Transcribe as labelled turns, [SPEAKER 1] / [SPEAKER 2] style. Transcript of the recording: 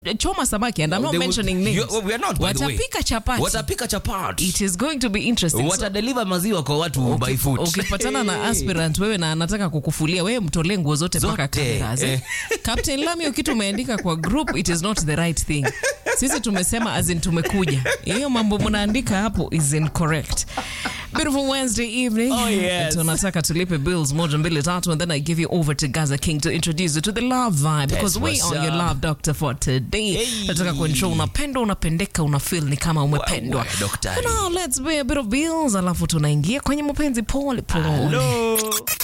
[SPEAKER 1] choma samaki and I'm not
[SPEAKER 2] They will-
[SPEAKER 1] mentioning names.
[SPEAKER 2] You- we are not, by the way.
[SPEAKER 1] Watapika chapati.
[SPEAKER 2] watapika chapati
[SPEAKER 1] It is going to be interesting. So,
[SPEAKER 2] watadeliver maziwa kwa watu by foot
[SPEAKER 1] ukipatana na aspirant wewe na anataka kukufulia wewe mtolee nguo zote mpaka
[SPEAKER 2] Zote,
[SPEAKER 1] cameras, eh. Captain Lamio kitu umeandika kwa group it is not the right thing. Sisi tumesema as in tumekuja. Hiyo mambo mnaandika hapo is incorrect. Beautiful Wednesday evening.
[SPEAKER 2] Oh, yes.
[SPEAKER 1] Tunataka tulipe bills moja mbili tatu and then I give you over to Gaza King to introduce you to the love vibe because we
[SPEAKER 2] what's
[SPEAKER 1] are your
[SPEAKER 2] up.
[SPEAKER 1] love doctor for today.
[SPEAKER 2] Hey.
[SPEAKER 1] Nataka kuensure unapendwa unapendeka una feel ni kama umependwa.
[SPEAKER 2] Wa- wa- daktari.
[SPEAKER 1] Now let's pay a bit of bills alafu tunaingia kwenye mapenzi pole pole.
[SPEAKER 2] Hello.